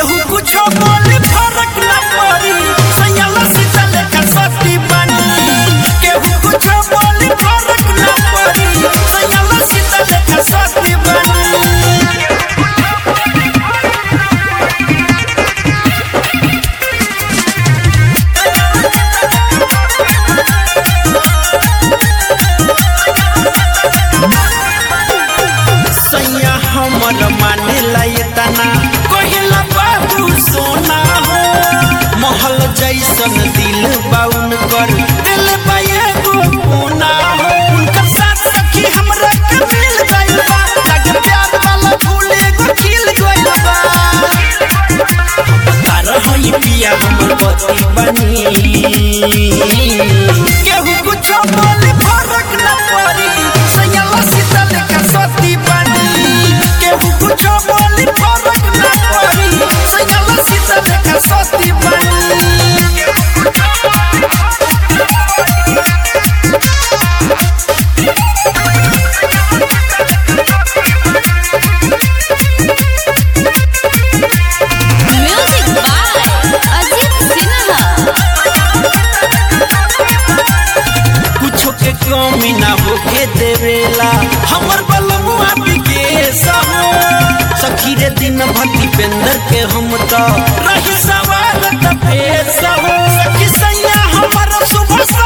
केहू कुछो बोले फरक न पड़ी सैयाला सीता लेखा सती बनी केहू कुछो बोले फरक न पड़ी सैयाला सीता लेखा सती बनी सैया हमर माने तना कहिला बाबू सोना हो महल जैसन दिल बाउन कर दिल बाए गो कोना हो उनकर साथ सखी हमरा के मिल गइल बा लगे प्यार वाला फूल एगो खिल गइल बा तार हई पिया हमर बती बनी केहू कुछो बोले फरक न पड़ी सैयाला सीता लेखा सती बनी केहू कुछो बोले फरक न पड़ी सैयाला सीता लेखा सती बनी म्यूजिक बाय अजीत सिन्हा कुछो के कमी ना होके देवेला हमर बलमुआ विकेश हो सखी रे दिन भक्ति पेंदर के हम तो रही सवार त फेस हो सखी सैया हमर सुबह